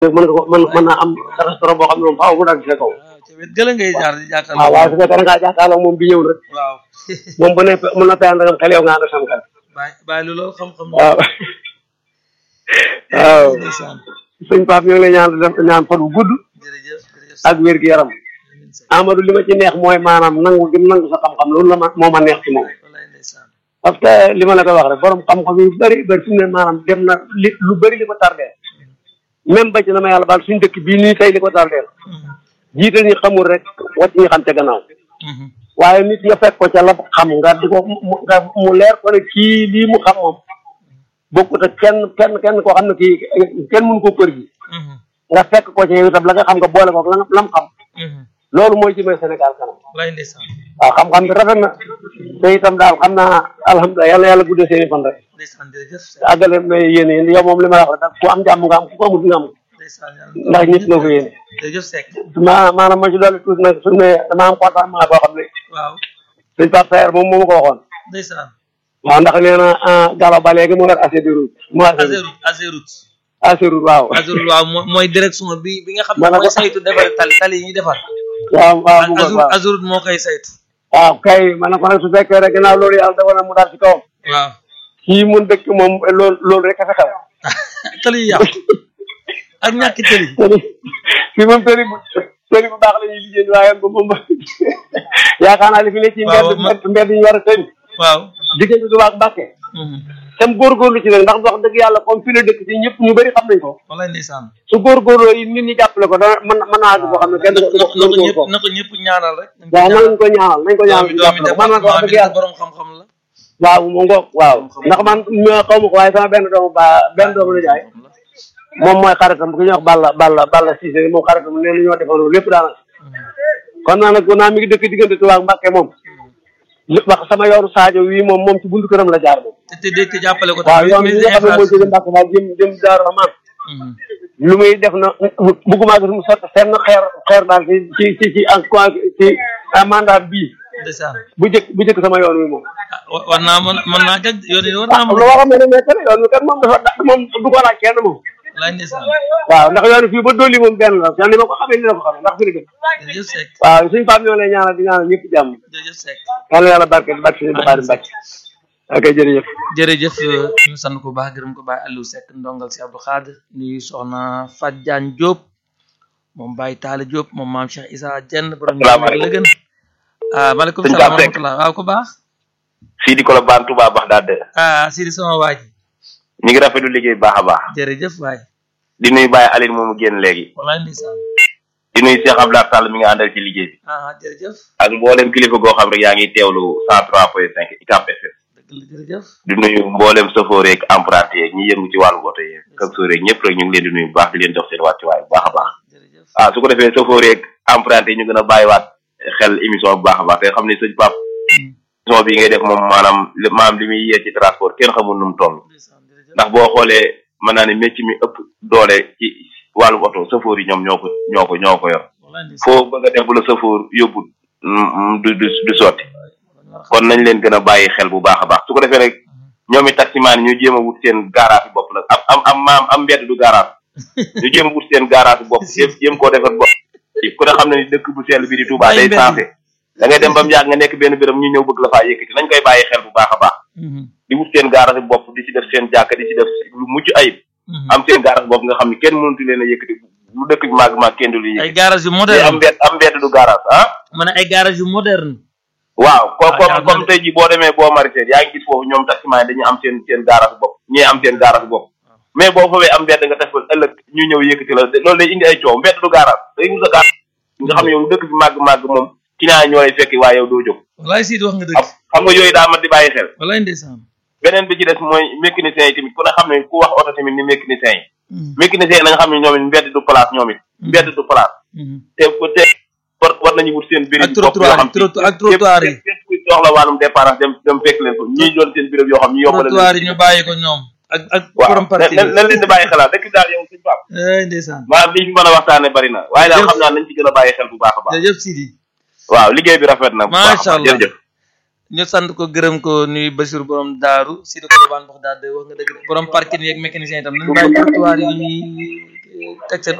mën nga ko mën mën naa am restaurant boo xam ne moom faaw mu dagg sa kaw waaw ca wet gëla ngay jaar di waaw jàkkaarloo waaye su fekkee da ngaa jàkkaarloo moom bi ñëw rek waaw moom bu ne mën na tayal ndagam xel yow nga ànd ak sam xel bàyyi bàyyi lu loolu xam-xam waaw waaw ndeysaan sëñ Pape ñu ngi lay ñaan def ñaan fan bu gudd jërëjëf jërëjëf ak wér gu yaram Amadou li ma ci neex mooy maanaam nangu gi mu nangu sa xam-xam loolu la ma moo ma neex ci moom wallaay ndeysaan parce que li ma la ko wax rek borom xam-xam yu bëri bëri fi mu ne maanaam dem na li lu bëri li ko tardé même ba ci na ma yàlla baal suñu dëkk bii nii tey li ko tardé jiital ñi xamul rek wàcc ñi xam ca gannaaw waaye nit nga fekk ko ca la xam nga di ko mu nga mu leer ko ne kii lii mu xam moom bokkut ak kenn kenn kenn koo xam ne kii kenn mënu ko kër gi nga fekk ko ca yow itam la nga xam nga boole ko la lam xam loolu mooy jëmee Sénégal kanam wallaay ndeysaan waaw xam-xam bi rafet na te itam daal xam naa alhamdulilah yàlla yàlla guddee seeni fan rek ndeysaan jërëjëf àggale may yéene yéen yow moom li ma la wax rek ku am jàmm nga am ku ko amut nga am ndeysaan ndax ñëpp nga ko yéene jërëjëf Seck ma maanaam ma ci dolli tuuti nag suñu ne dama am contentement boo xam ne waaw suñ Pape Saer moom moo ma ko waxoon ndeysaan waaw ndax nee na Gallo ba léegi mu yor assez de route mu assez Azerut Azerut assez route waaw Azerut waaw moo- mooy direction bi bi nga xam ne Maanaam- mooy saytu defar tali tali yi ñuy defar waaw waaw bu Azerut waaw Azerut moo koy saytu waaw kay ma ne ko nag su fekkee rek ginnaaw loolu yàlla dafa na mu daal ci kawam waaw kii mun dëkk moom loolu loolu rek a fa xew tali yi yàqu ak ñàkki tali tëri fii moom tëri bu tëri bu baax la ñuy liggéey waaye ba moom yaakaar naa li fi ne ci Waaw, mbedd man- mbedd mbedd yi ñu war a tëri waaw diggante Tuubaa ak Mbàkke tam góorgóorlu ci nag ndax wax dëgg yàlla comme fi la dëkk ci ñëpp ñu bëri xam nañ ko wallaay ndeysaan su góorgóorloo yi nit ñi jàppale ko dana mën mën naa àgg boo xam ne kenn na du ko ko du ko ñëpp ko na ko ñëpp ñaanal rek waaw nañ ko ñaanal nañ ko ñaanal doomi ñu doomi jàppale ko man nag wax département dëgg bi yàlla borom xam-xam la waaw mu ngoog waaw ndax man ma xaw ma ko waaye sama benn doomu ba benn doomu la jaay moom mooy xaritam ku ñuy wax Balla Balla Balla Cissé moom xaritam nee na ñoo defandoo lépp daanaka kon naa nag naa mi ngi dëkk diggante Tuubaa ak Mbàkke moom li- wax sama yoonu Sadio wii moom moom ci buntu këram la jaar moom te te te jàppale ko waaw tamit yoon bi nga xam ne mooy jóge Mbàkke daal jëm jëm Daaru Rahmaan lu muy def na bëgguma gis mu sotti fenn xeer xeer daal ci ci ci ci en ci mandat bii ndeysaan bu jëkk bu jëkk sama yoon wi moom ah wa- war naa mën mën naa jag yoon yi war ah naa lu mën waxam ne ne mais que yoon wi kat moom dafa da- moom du ko laaj kenn moom wallaay ndeysaan waaw ndax yoon wi fii ba dolli moom benn la yoon ni ma ko xamee ni la ko xamee ndax fi la dëkk jërëjëf Seck waaw suñu faam ñoo lay ñaanal di ñaanal ñëpp jàmm jërëjëf Seck yàlla yàlla barke barke suñu Buxaari Mbàkke ok jërëjëf jërëjëf ñu sant ko baax gërëm ko Baye Aliou Seck ndongal si Abdou Khadre nuyu soxna Fat Diagne Diop moom Baye Talla Diop moom maam Cheikh Issa Dieng borom ñu Salaamaaleykum. la gën ah maaleykum Sëñ salaam wa Pape Seck. rahmatulah waaw ko baax fii di Colobane Touba Bagdad ah Sidi sama waa ji ñu ngi rafetlu liggéey bu baax a baax jërëjëf waay di nuyu Baye Aline moomu génn léegi wallaay ndeysaan di nuyu Cheikh Abdoulaye Sall mi nga àndal ci liggéey bi ah jërëjëf ak mboolem kilifa goo xam rek yaa ngi teewlu 103 point 5 UCAB FM dëgg la jërëjëf di nuyu mboolem chauffeur yeeg emprunté yeeg ñi yëngu ci wàllu oto yeeg chauffeur yeeg ñëpp rek ñu ngi leen di nuyu bu baax di leen jox seen wàccuwaay bu baax a baax jërëjëf ah su ko defee chauffeur yeeg emprunté yi ñu gën a bàyyiwaat xel émission bu baax a baax te xam ne sëñ Pape émission bi ngay def moom maanaam li maanaam li muy yee ci transport kenn xamul nu mu toll ndeysaan jërëjëf ndax boo xoolee mën naa ne métier mi ëpp doole ci wàllu oto chauffeur yi ñoom ñoo ko ñoo ko ñoo ko yor wallaay ndeysaan foo bëgg a def bu la chauffeur yóbbu du du du sotti kon nañ leen gën a bàyyi xel bu baax a baax su ko defee rek ñoom it taximaan yi ñu jéem a wut seen garage bopp nag am am am maam am mbedd du garage ñu jéem a wut seen garage bopp jéem jéem koo defar bopp ku ne xam ne ni dëkk bu sell bi di Touba Bàyyi day mbedd sensé da ngay dem ba mu yàgg nga nekk benn béréb ñu ñëw bëgg la faa yëkkati nañ koy bàyyi xel bu baax a baax di wut seen garage bopp di ci def seen jàkka di ci def lu mucc ayib am seen garage bopp nga xam ne kenn mënatu leen a yëkkati lu dëkk bi màgg màgg kenn du leen ay yëkkati garage yu te am moderne mbedd am mbedd du garage ah ma ne ay garage yu moderne waaw ko Ah, comme jàpp comme na de. tey jii boo demee boo maraichère yaa ngi gis foofu ñoom taximan yi dañuy am seen seen garage bopp ñii am seen garage bopp mais boo foofee am mbedd nga def ko ëllëg ñu ñëw yëkkati la loolu day indi ay coow mbedd du garage day wut sa garage nga xam ne yow dëkk bi màgg-màgg moom ci naa ñoo lay fekki waaye yow doo jóg wallaay Sidi wax nga xam dëgg xam nga yooyu daa mat di bàyyi xel wallaay ndeysaan beneen bi ci des mooy mécanicien yi tamit ku ne xam ne ku wax oto tamit ni mécanicien yi mécanicien yi na nga xam ne ñoom it mbedd du place ñoom it mbedd du place te te war war nañu wut seen béréb ak trottoir yi trottoir ak trottoir yi képp kuy soxla wàllum dépense dem dem fekk leen ko ñii doon seen béréb yoo xam ñu yombal trottoir yi ñu bàyyi ko ñoom ak ak waaw borom parti na na leen di bàyyi xelaat dëkk daal yow suñu pap ay ndeysaan maanaam li ñu mën a waxtaane bari na waaye daal Jërëjëf. xam naa nañ ci gën a bàyyi xel bu baax a baax jërëjëf Sidi waaw liggéey bi rafet na bu baax a Macha baax Allah. jërëjëf ñu sant ko gërëm ko nuyu Basiir borom daaru Sidi Kolobaan wax daal de wax nga dëgg de borom parking yeeg mécanicien itam nañu bàyyi trottoir yi ñuy teg seen